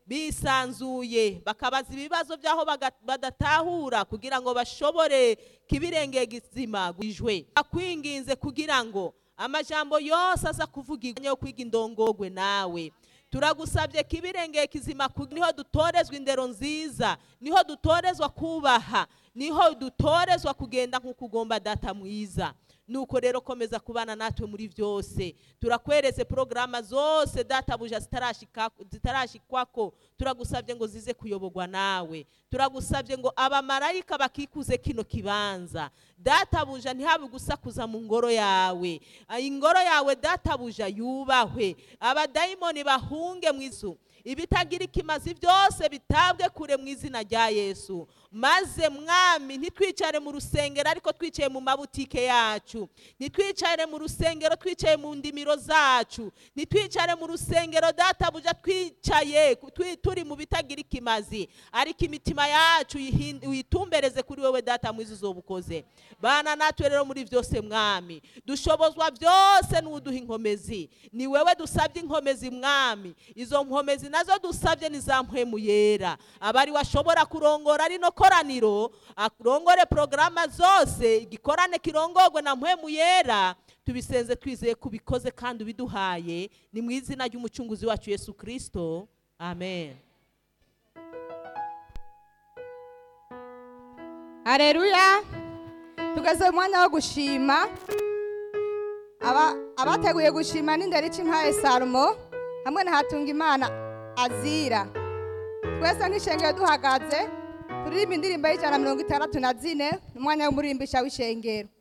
bisanzuye bakabaza ibibazo by'aho baga- badatahura kugira ngo bashobore kibirengera gizima gwijwe akwinginze kugira ngo amajambo yose aza kuvugirwa yo kwiga indongogwe nawe turagusabye kibirengeye kizima ku- niho dutorezwa indero nziza niho dutorezwa kubaha niho dutorezwa kugenda nk'uko ugomba data mwiza nuko rero komeza kubana natwe muri byose turakweretse porogaramu zose databuja zitarashika- zitarashikwako turagusabye ngo zize kuyoborwa nawe turagusabye ngo abamarayika bakikuze kino kibanza databuja ntihabe gusakuza mu ngoro yawe Ah, ingoro yawe databuja yubahwe abadayimoni bahunge mu izu ibitagira ikimazi byose bitabwe kure mu izina rya yesu maze mwami ntitwicare mu rusengero ariko twicaye mu mabutike yacu ntitwicare mu rusengero twicaye mu ndimiro zacu ntitwicare mu rusengero databuja twicaye twi- turi mu bitagira ikimazi ariko imitima yacu uyihin- uyitumbereze kuri wowe data mwiza uzobukoze bana natwe rero muri byose mwami dushobozwa byose n'uduha inkomezi ni wewe dusabye inkomezi mwami izo nkomezi nazo dusabye ni za mpwemu yera abari washobora kurongora rino koraniro arongore porogaramu zose igikorane kirongorwe na mpwemu yera tubisenze twizeye ko ubikoze kandi ubiduhaye ni mu izina ry'umucunguzi wacu yesu kirisito amen Haleluya. Tugeze mu mwanya wo gushima. Aba abateguye gushima n'inderi c'impaye Salomo hamwe na Hatungimana Azira. Twese nk'ishengero duhagaze turirimba indirimbo y'ijana na mirongo itandatu na zine umwanya w'umurimbisha w'ishengero.